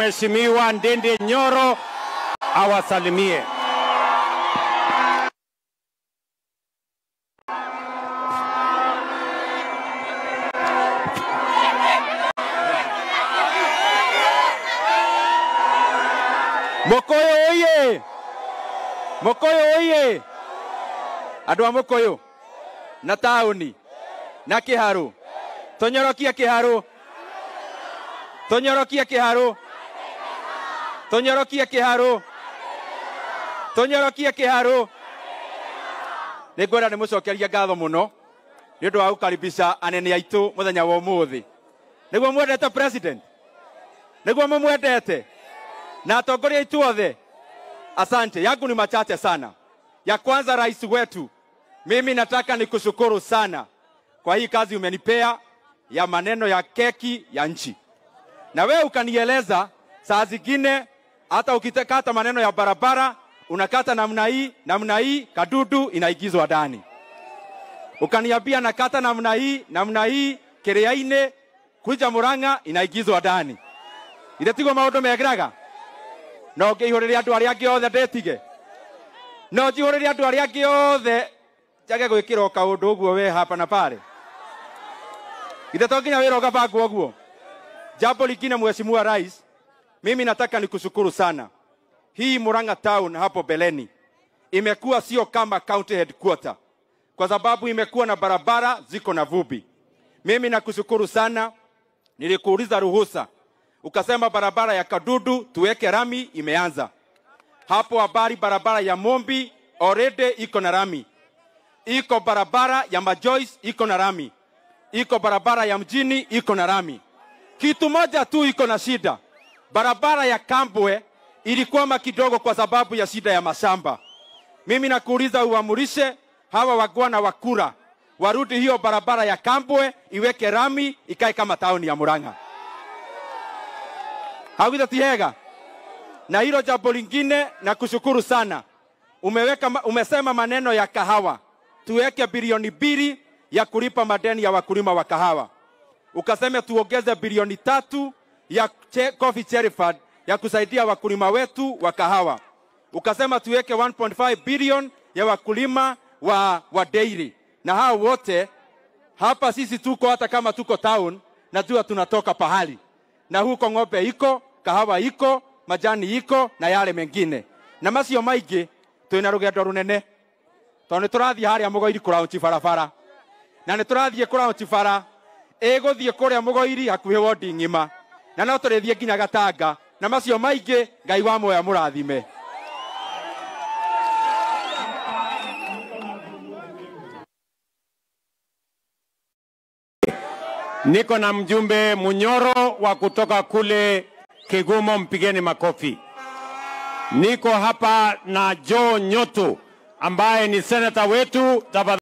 Mheshimiwa Ndindi Nyoro awasalimie. Mokoyo oye! Mokoyo oye! Andũ a Mokoyo na taũni na kĩharũ tũnyorokie kĩharũ tũnyorokie kĩharũ tũnyorokie kĩharũ tũnyorokie kĩharũ nĩ ngwenda nĩ mũcokeria ngatho mũno nĩ ũndũ wa gũkaribisha anene aitũ mũthenya wa ũmũthĩ nĩguo mwendete president nĩguo mũmwendete na atongoria aitu othe asante yangu ni machache sana ya kwanza rais wetu mimi nataka nikushukuru sana kwa hii kazi umenipea ya maneno ya keki ya nchi na wewe ukanieleza saa zingine hata ukitakata maneno ya barabara unakata namna hii namna hii kadudu inaigizwa ndani ukaniambia nakata namna hii namna hii kĩrĩa-inĩ kuja murang'a inaigizwa ndani ithe tiguo maũndũ megiraga no ngĩihũrĩre andũ arĩa angĩ othe ndĩtige no njihũrĩre andũ arĩa angĩ othe njage gwĩkĩra o kaũndũ ũguo we hapa na pale ithe to nginya wĩra ũgabangwo ũguo jambo lingine mheshimiwa rais mimi nataka nikushukuru sana hii Murang'a town hapo beleni imekuwa sio kama county headquarter kwa sababu imekuwa na barabara ziko na vumbi mimi nakushukuru sana nilikuuliza ruhusa ukasema barabara ya Kadudu tuweke rami, imeanza hapo. Habari barabara ya Mombi already iko na rami, iko barabara ya Majoice iko na rami, iko barabara ya mjini iko na rami. Kitu moja tu iko na shida, barabara ya Kambwe ilikwama kidogo kwa sababu ya shida ya mashamba. Mimi nakuuliza uamurishe hawa wagwana wa kura warudi hiyo barabara ya Kambwe iweke rami, ikae kama tauni ya Murang'a hawitha ti hega na hilo jambo lingine na kushukuru sana umeweka, ma- umesema maneno ya kahawa tuweke bilioni mbili ya kulipa madeni ya wakulima wa kahawa ukasema tuongeze bilioni tatu ya che, coffee cherry fund ya kusaidia wakulima wetu wa kahawa ukasema tuweke 1.5 bilion ya wakulima wa, wa dairy na hao wote hapa sisi tuko hata kama tuko town najua tunatoka pahali na huko ng'ombe iko kahawa iko majani iko na yale mengine na macio maingĩ twĩna rũgendo rũnene tondũ nĩ tũrathiĩ harĩa mũgoiri kũraunci barabara na nĩ tũrathiĩ kũraunci bara ĩgũthiĩ kũrĩa mũgoiri hakuhĩ wondi ng'ima na no tũrĩthiĩ nginya gatanga na macio maingĩ ngai wa moya mũrathime Niko na mjumbe Munyoro wa kutoka kule Kigumo, mpigeni makofi. Niko hapa na Joe Nyoto ambaye ni senata wetu. Tafadhali